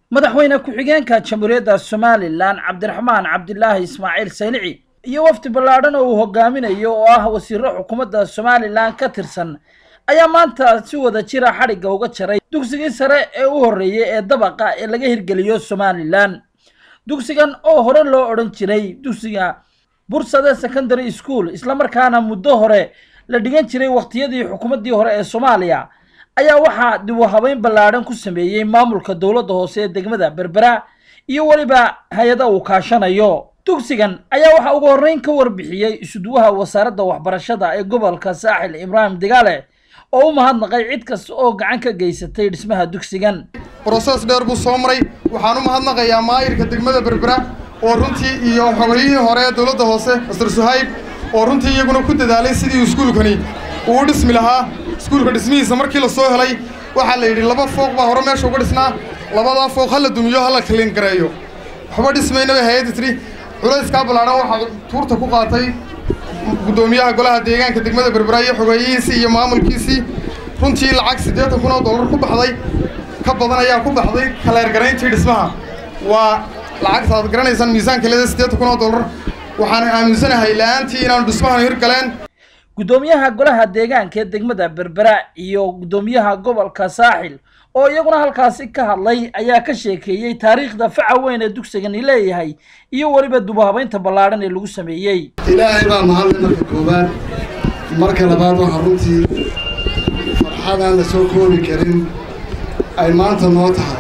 madaxweyne ku-xigeenka jamhuuriyadda somalilan cabdiraxmaan cabdilaahi ismaaciil saylici iyo wafdi ballaadhan oo uu hogaaminayo oo ah wasiiro xukuumadda somalilan ka tirsan ayaa maanta si wada jira xadhigga uga jaray dugsigii sare ee u horreeyey ee dabaqa ee laga hirgeliyo somalilan dugsigan oo hore loo odhan jiray dugsiga bursade secondary school islamarkaana muddo hore la dhigan jiray wakhtiyadii xukuumaddii hore ee soomaaliya ayaa waxaa dib u habeyn ballaadhan ku sameeyey maamulka dowladda hoose ee degmada berbera iyo weliba hay-ada uu kaashanayo dugsigan ayaa waxaa ugu horreyn ka warbixiyey isuduwaha wasaaradda waxbarashada ee gobolka saaxil ibraahim digaale oo u mahadnaqay cid kasta oo gacan ka geysatay dhismaha dugsigan broses dheer buu soo maray waxaan u mahadnaqayaa maayirka degmada berbera oo runtii iyo xogayihii hore ee dowladda hoose master suhayb oo runtii iyaguna ku dadaalay sidii iskuulkani uu u dhismi lahaa iskuulka dhismihiisa markii la soo helay waxaa la yidhi laba fooq baa hore meesha uga dhisnaa labadaa fooq ha la dumiyo ha la kalin gareeyo waxba dhismaynaba hay-adda tidhi culayskaa ballaadhan waxaa tuurta ku qaatay guddoomiyaha golaha deegaanka degmada berbera iyo xogeeyihiisii iyo maamulkiisii runtii lacag siddeetan kun oo dollar ku baxday ka badan ayaa ku baxday kaleergarayntii dhismaha waa lacagta aad garanaysaan miisaanka leeda siddeetan kun oo dollar waxaan aaminsanahay la-aantii inaanu dhismahan hirgaleen guddoomiyaha golaha deegaanka ee degmada berbera iyo guddoomiyaha gobolka saaxil oo iyaguna halkaasi ka hadlay ayaa ka sheekeeyey taariikhda faca weyn ee dugsigani leeyahay iyo weliba dubahabaynta ballaadhan ee lagu sameeyey ilaahay baa mahadlay marka koowaad marka labaad waxaa runtii farxadaan la soo koobi karin ay maanta noo tahay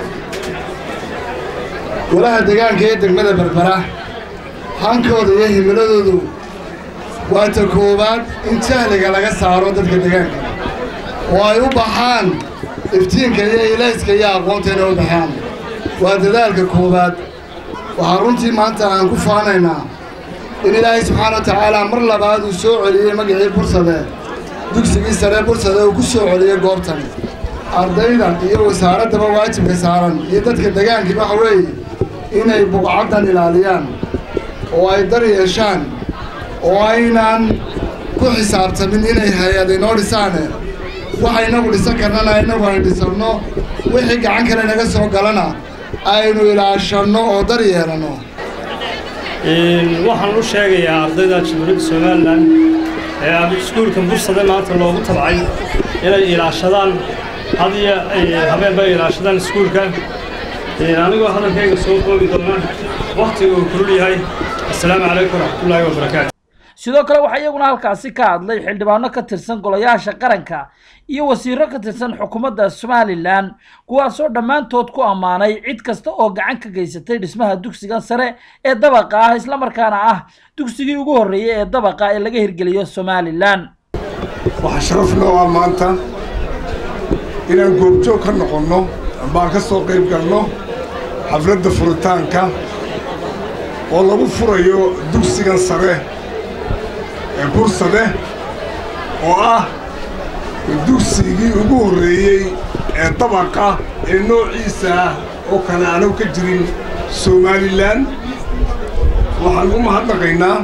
golaha deegaanka ee degmada berbera hankooda iyo himiladoodu waa ta koowaad in jahliga laga saaro dadka deegaanka oo ay u baxaan iftiinka iyo ilayska iyo aqoonta inay u baxaan waa dadaalka koowaad waxaa runtii maanta aan ku faanaynaa in ilaahay subxaana wa tacaala mar labaad uu soo celiyey magacii bursade dugsigii sare bursade uu ku soo celiyey goobtan ardayda iyo wasaaraddaba waajibka saaran iyo dadka degaankii waxa weeye inay buqcaddan ilaaliyaan oo ay dar yeeshaan oo aynaan ku xisaabtamin inay hay-ad inoo dhisaane waxa inagu dhisan karnana inagu aynu dhisanno wixii gacan kale naga soo galana aynu ilaashanno oo dar yeelanno waxaan u sheegayaa ardayda jamhuuriyadda somalilan ee iskuulka bursade maanta loogu tabcay inay ilaashadaan hadiyo habeenba ilaashadaan iskuulka anigoo hadalkayga soo koobi doona wakhtiga uu kulul yahay assalaamu calaykum waraxmatullaahi wabarakaatu sidoo kale waxaa iyaguna halkaasi ka hadlay xildhibaano ka tirsan golayaasha qaranka iyo wasiiro ka tirsan xukuumadda somalilan kuwaasoo dhammaantood ku ammaanay cid kasta oo gacan ka geysatay dhismaha dugsigan sare ee dabaqa ah islamarkaana ah dugsigii ugu horreeyey ee dabaqa ee laga hirgeliyo somalilan waxaa sharaf noo ah maanta inaan goobjoog ka noqonno ambaan ka soo qayb galno xafladda furitaanka oo lagu furayo dugsigan sare ee bursade oo ah dugsigii ugu horreeyey ee dabaqa ee noociisa ah oo kale aanu ka jirin somalilan waxaan u mahadnaqaynaa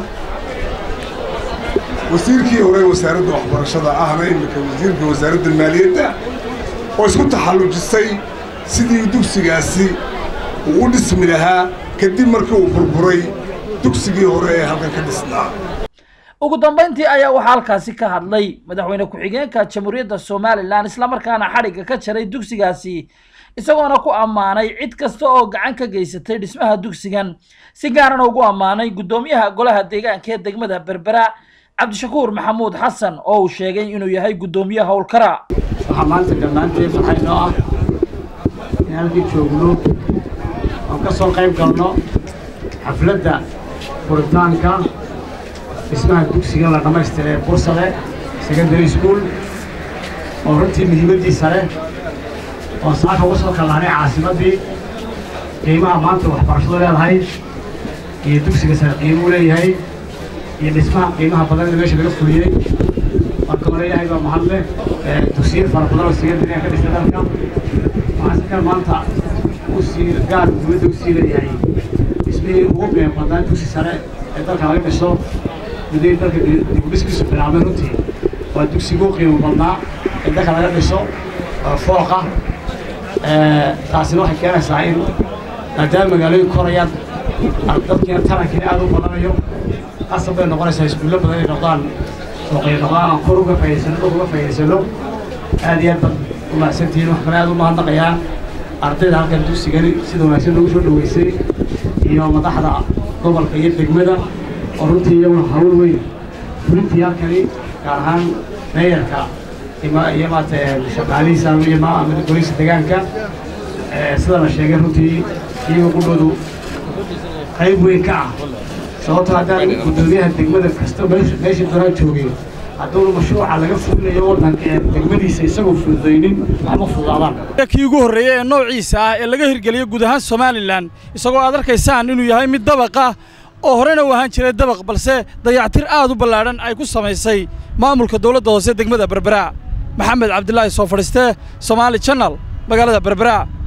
wasiirkii hore wasaaradda waxbarashada ahna iminka wasiirka wasaaradda maaliyadda oo isku taxallujisay sidii dugsigaasi uu u dhismi lahaa kadib markii uu burburay dugsigii hore ee halkan ka dhisnaa ugu dambayntii ayaa waxaa halkaasi ka hadlay madaxweyne ku-xigeenka jamhuuriyadda somalilan islamarkaana xadhigga ka jaray dugsigaasi isagoona ku ammaanay cid kasta oo gacan ka geysatay dhismaha dugsigan si gaarana ugu ammaanay guddoomiyaha golaha deegaanka ee degmada berbera cabdishakuur maxamuud xasan oo uu sheegay inuu yahay guddoomiye howlkara waxaa maanta dhammaanteen maxay noo ah in halkii joogno oon ka soo qayb galno xafladda furitaanka dhismaha dugsiga la dhammaystiray bursade secondary school oo runtii muhiimaddiisa leh oo saaka uga soo kallaanay caasimaddii qiimaha maanta waxbarashadu leedahay iyo dugsiga sare qiimuu leeyahay iyo dhismaha qiimaha badan ee meesha laga fuliyey marka hore ilaahay baa mahad leh dugsiyo fara badan oo secondary ka dhisay dalka waxaan si kale maanta u sii gaar dowladda u sii leeyahay dhismihii ugu qiimo badnaa dugsi sare ee dalka laga dhiso mudday dalka dibudhiskiisu bilaabmay runtii waa dugsigu qiimo badnaa ee dalka laga dhiso fooqa taasina waxay keenaysaa in maadaama magaalooyin korayaan dadkiina tarankiina aad u badanayo qasab bay noqonaysaa iskuullo badan inay noqdaan suuqay noqdaan aan kor uga faa'idaysano dhul uga faa'idaysano aad iyo aad baad u mahadsantihiin wax kale aad u mahadnaqayaa ardayda halkan dugsigani sida wanaagsan loogu soo dhoweysay iyo madaxda gobolka iyo degmada oo runtii iyaguna hawl weyn fulintii halkani gaar ahaan meeyarka iyo maarata shaqaalihiisa iyo golisa deegaanka sida la sheegay runtii iyaga qudhoodu qayb weyn ka ah sababtoo haddaan guddoomiyaha degmada kasta meesha doonaa joogay hadduuna mashruuca laga fulinayo waddanka ee degmadiisa isagoo fududaynin waxma fududaadaan kii ugu horreeyey ee noociisa ah ee laga hirgeliyo guud ahaan somalilan isagoo aad arkaysaan inuu yahay mid dabaq ah oo horena u ahaan jiray dabaq balse dayactir aad u ballaadhan ay ku samaysay maamulka dowladda hoose degmada berbera maxamed cabdilaahi soo fadhiistee somaali janal magaalada berbera